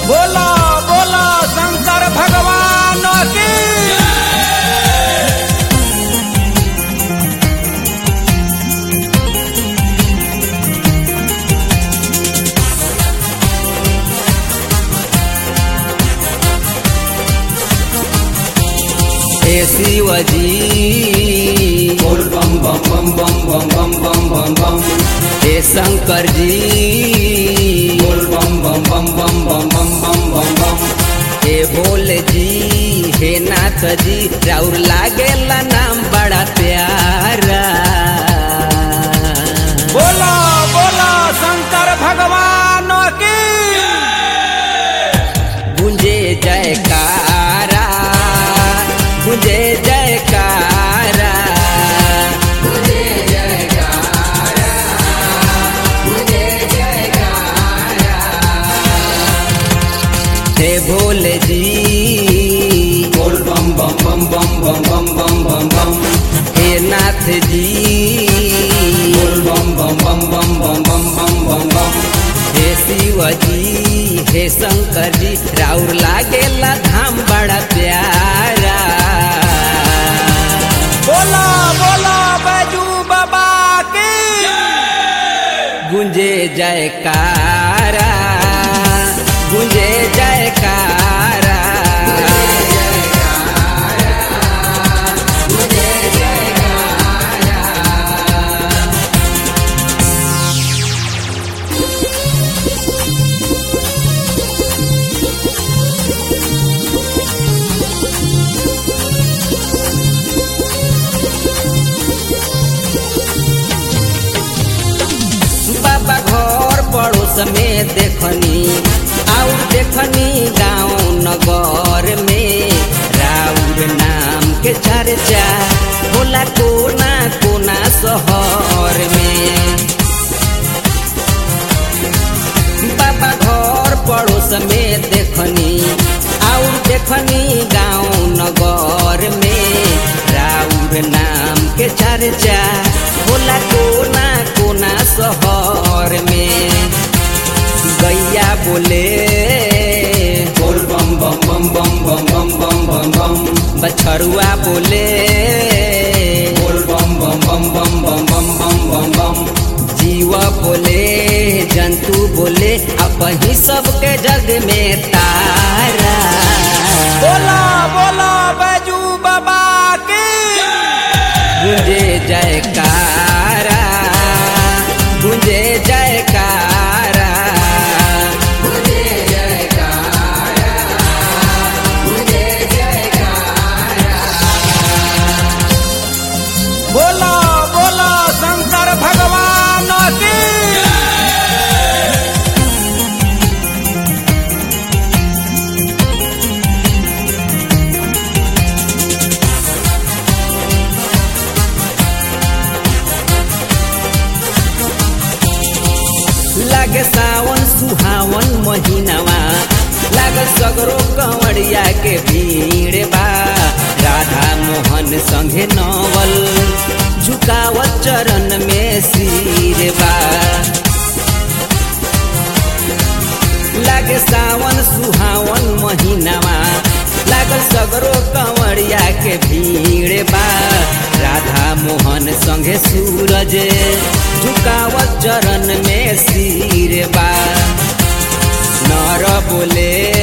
बोला बोला शंकर भगवान की हे शिवजी बोल बम बम बम बम बम बम बम बम बम हे शंकर जी बोल बम बम बम बम बम बम बम बम बम हे भोले जी हे नाथ जी राउर लागेला नाम बड़ा प्यारा बोला बोला शंकर भगवान की गुंजे जयकारा गुंजे जयकारा हे भोले जी बोल बम बम बम बम बम बम बम बम बम हे नाथ जी बोल बम बम बम बम बम बम बम बम बम हे शिवजी हे शंकर जी राउर लागेला धाम बड़ा प्यारा बोला बोला बैजू बाबा की गुंजे जयकारा गुंजे जयकारा बाबा घर पड़ोस में देखनी और देखनी गांव नगर में राउर नाम के चर्चा होला कोना कोना शहर में बाबा घर पड़ोस में देखनी और देखनी गांव नगर में राउर नाम के चर्चा होला कोना कोना शहर में गैया बोले बोल बम बम बम बम बम बम बम बम बम बछरुआ बोले बोल बम बम बम बम बम बम बम बम बम जीव बोले जंतु बोले अब ही सबके जग में तारा बोला बोला बैजू बाबा की गुंजे जयकारा गुंजे जयकारा बोला बोला शंकर भगवान की लागे सावन सुहावन महीनावा लागे सगरो कंवरिया के भीड़ बा राधा मोहन संगे नवल झुकावत चरण में सिर बा लागे सावन सुहावन महीनावा लागल सगरो कंवरिया के भीड़ बा राधा मोहन संगे सूरज झुकावत चरण में सिर बा नर बोले